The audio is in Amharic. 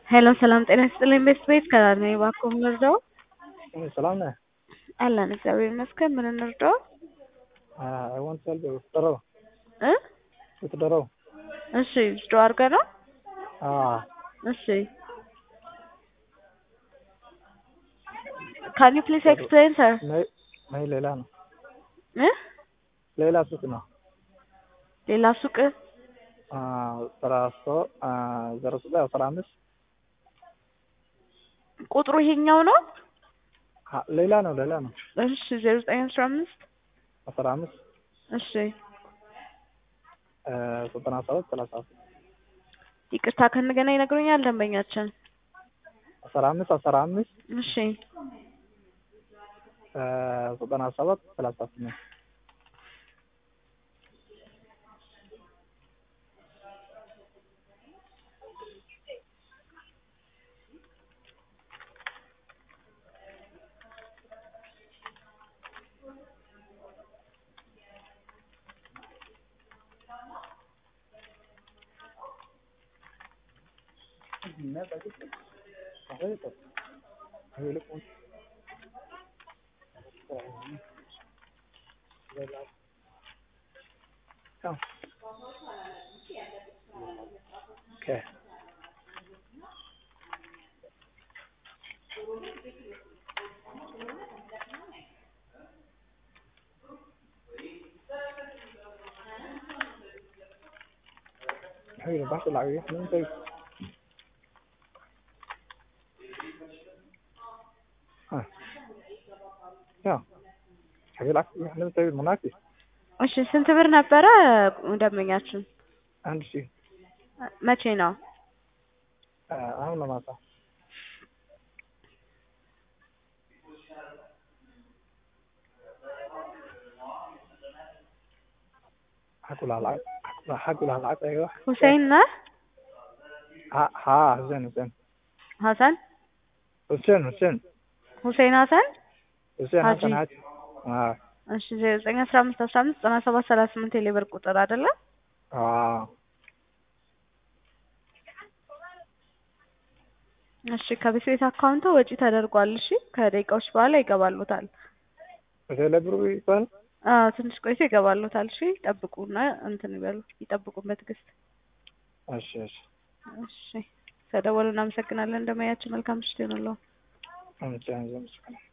ሄሎ ሰላም ጤና ይስጥልኝ ቤስት ቤት ከዳር ነኝ እባክዎ ምን ልርዳዎ? ሰላም ነህ? አለን እግዚአብሔር ይመስገን ምን እንርዳዎ? አይ ዋንት ሄልፕ withdraw እ withdraw እሺ withdraw አድርገህ ነው? አዎ እሺ can you please explain sir? ነይ ነይ ሌላ ነው እ ሌላ ሱቅ ነው ሌላ ሱቅ አስራ ሶ- ዜሮ ዘጠኝ አስራ አምስት ቁጥሩ ይሄኛው ነው? አ- ሌላ ነው ሌላ ነው እሺ ዜሮ ዘጠኝ አስራ አምስት አስራ አምስት እሺ ዘጠና ሰባት ሰላሳ ይቅርታ ከእንደገና ይነግሩኛል ደንበኛችን አስራ አምስት አስራ አምስት እሺ ዘጠና ሰባት ሰላሳ ስምንት Okay. Hay là bắt lại cái hướng tư. À. ያው ከሌላክ ለምሳሌ ሙናፊ እሺ ስንት ብር ነበረ ደንበኛችን? አንድ ሺህ መቼ ነው? አሁን ነው ማታ حقولها العقد حقولها العقد ايوه ሁሴን ነህ? ها ها حسين حسين ሀሰን حسين حسين ሁሴን ሀሰን حسين حاجي. حسن هاتي اه እሺ ዜሮ ዘጠኝ አስራ አምስት አስራ አምስት ዘጠና ሰባት ሰላሳ ስምንት የሌበር ቁጥር አይደለ? اه እሺ ከቤት ቤት አካውንቱ ወጪ ተደርጓል። እሺ ከደቂቃዎች በኋላ ይገባሉታል። በቴሌ ብሩ ይባል አዎ ትንሽ ቆይቶ ይገባሉታል። እሺ ይጠብቁና እንትን ይበሉ ይጠብቁን በትዕግስት እሺ እሺ እሺ ተደወሉ። እናመሰግናለን። እንደማያችሁ መልካም ምሽት ይሁንልዎ። አመሰግናለሁ